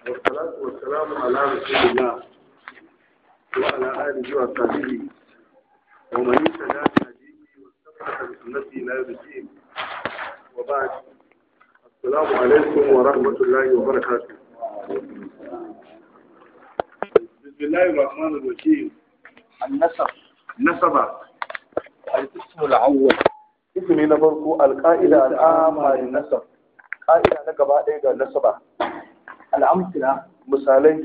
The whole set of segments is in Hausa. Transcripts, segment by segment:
والصلاة والسلام على رسول الله وعلى آله وصحبه ومن اهتدى بهديه واستمسك بسنته إلى يوم الدين وبعد السلام عليكم ورحمة الله وبركاته بسم الله الرحمن الرحيم النسب نسبة الاسم الأول اسمي نفرق القائلة العامة للنسب قائلة نقبا إيجا نسبة الأمثلة misalai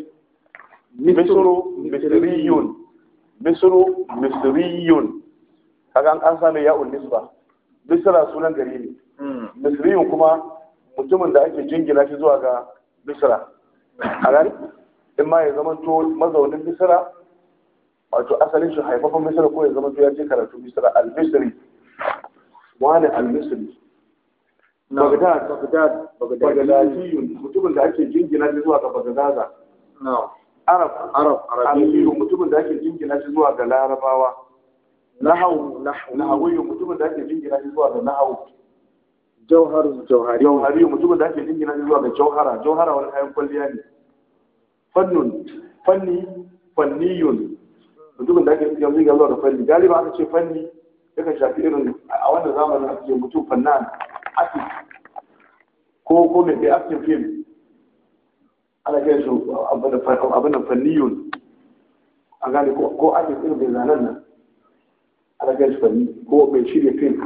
misru misriyun misru misriyun kaga an an same ya'un nisba misra sunan gari ne misriyun kuma mutumin da ake jingina shi zuwa ga misra a gani in ma ya zama to mazaunin misra wato asalin shi haifafan misra ko ya zama to ya je karatu misra al-misri wani al-misri Bagdad, Bagdad Bagdadiyun mutumin da ake jingina shi zuwa ga Bagdadaza. نعم Arab, عرب Arabiyu mutumin da ake jingina shi zuwa ga Larabawa. Nahawu, Nahawiyu mutumin da ake jingina shi zuwa ga Nahawu. جوهر جوهري Jauhariyu mutumin da ake jingina shi zuwa ga Jauhara. Jauhara wani kayan kwalliya ne. Fannun, fanni, fanniyun mutumin da ake jingina shi zuwa ga fanni. Galiba aka ce fanni yakan shafi irin a wannan zamanin ake mutum fannan ake ko ko mai bai acting film ana kai su abin da fanniyun a gane ko ake irin mai zanen nan ana kai su fanni ko mai shirya film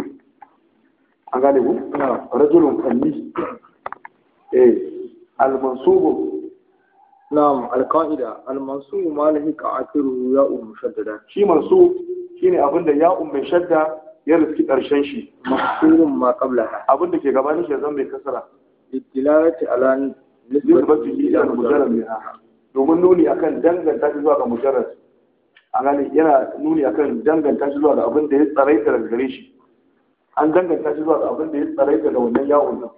a gane ku rajulun fanni eh almansubu نعم القاعدة المنصوب ما لهك آخره ياء مشددة shi mansu shine abin da ya'un mai shadda ya riski karshen shi مكسور ما قبلها abin da ke gabanin shi ya zama mai kasara للدلالة على nisbatihi ila mujarrad minha domin nuni akan danganta shi zuwa ga mujarrad a gane yana nuni akan danganta shi zuwa ga abin da ya tsaraita daga gare shi an danganta shi zuwa ga abin da ya tsaraita da wannan yawon nan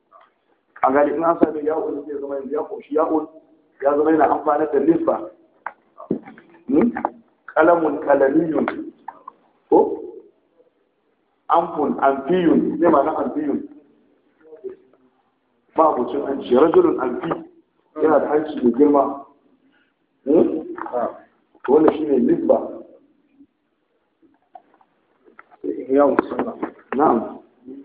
a gane in an sami yawon zai zama yanzu ya koshi yawon ya zama yana amfani da nisba Hmm? kalamun kalamiyun ko amfun amfiyun ne ma na amfiyun ba abucin hanci rajulun alfi yana da hanci mai girma Hmm? to wannan shine nisba ياء سنة na'am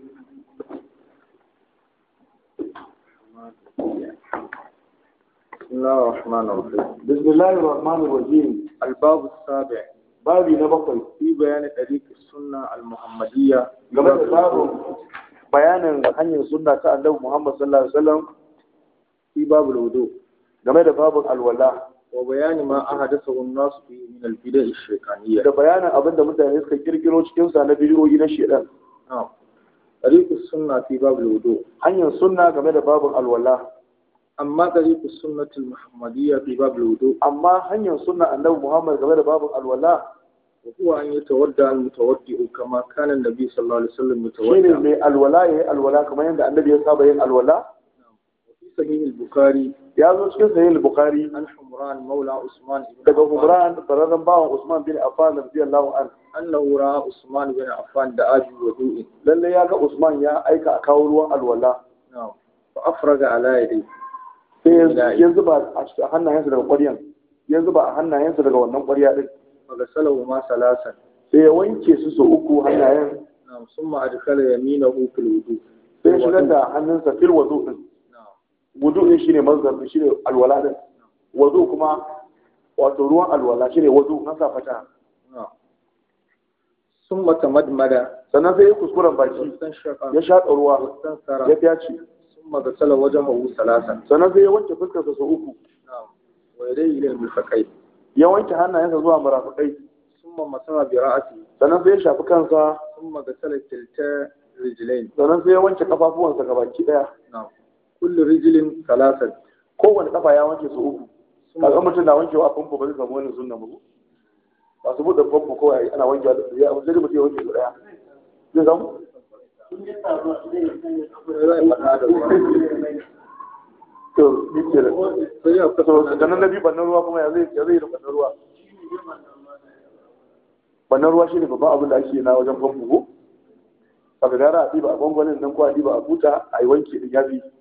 بسم الله الرحمن الرحيم bismillahir rahmanir rahim الباب السابع babi na bakwai في بيان طريق السنة المحمدية game da babin bayanin hanyar sunna ta annabi Muhammad sallallahu alaihi wasallam في باب الوضوء game da babin alwala وبيان ما أحدثه الناس فيه من البدع الشيطانية da bayanin abin da mutane suka kirkiro cikin sa na bidiyoyi na shedan نعم طريق السنة في باب الوضوء hanyar sunna game da babin alwala أما طريق السنة المحمدية في باب الوضوء amma hanyar sunna annabi Muhammad game da babin alwala وهو أن يتودع المتودع كما كان النبي صلى الله عليه وسلم shine يتودع mai alwala yayi alwala kamar yadda annabi ya saba yin alwala وفي صحيح البخاري ya zo cikin sahih al-bukhari عن حمران مولى عثمان بن daga عفان Humran bararren bawan Usman bin Affan radiyallahu an أنه رأى عثمان بن عفان دعا بوضوء lalle ya ga Usman ya aika a kawo ruwan alwala نعم فأفرغ على يديه sai ya zuba a cikin hannayensa daga ƙwaryan ya zuba a hannayensa daga wannan ƙwarya din فغسلهما ثلاثا sai ya wanke su su uku hannayen نعم ثم أدخل يمينه في الوضوء sai ya shigar da hannunsa fil wudu din نعم wudu din shine mazdar din shine alwala din wudu kuma wato ruwan alwala shine wudu na sa fata نعم ثم تمدمد sannan sai ya kuskuren baki واستنشق ya shaƙa ruwa واستنثر ya fyace ثم غسل وجهه ثلاثا sannan sai ya wanke fuskarsa su uku نعم ويديه إلى المرفقين ya wanke hannayensa zuwa marafikai ثم مسح برأسه sannan sai ya shafi kansa ثم غسل كلتا رجلين sannan sai ya wanke kafafuwansa gabaki daya نعم كل رجل ثلاثا kowane kafa ya wanke su uku kaga ثم mutum na wankewa a famfo ba zai samu wani sunna ba masu buɗe famfo kawai ana wankewa da ya sai dai mutum ya wanke su daya zai samu to ni ke da sai ya to sannan na biyu bannan ruwa kuma ya zai ya zai da bannan ruwa bannan ruwa shine babban abin da ake na wajen famfo ko baka gara a ɗiba a gwangwanin nan ko a ɗiba a buta a yi wanki din yafi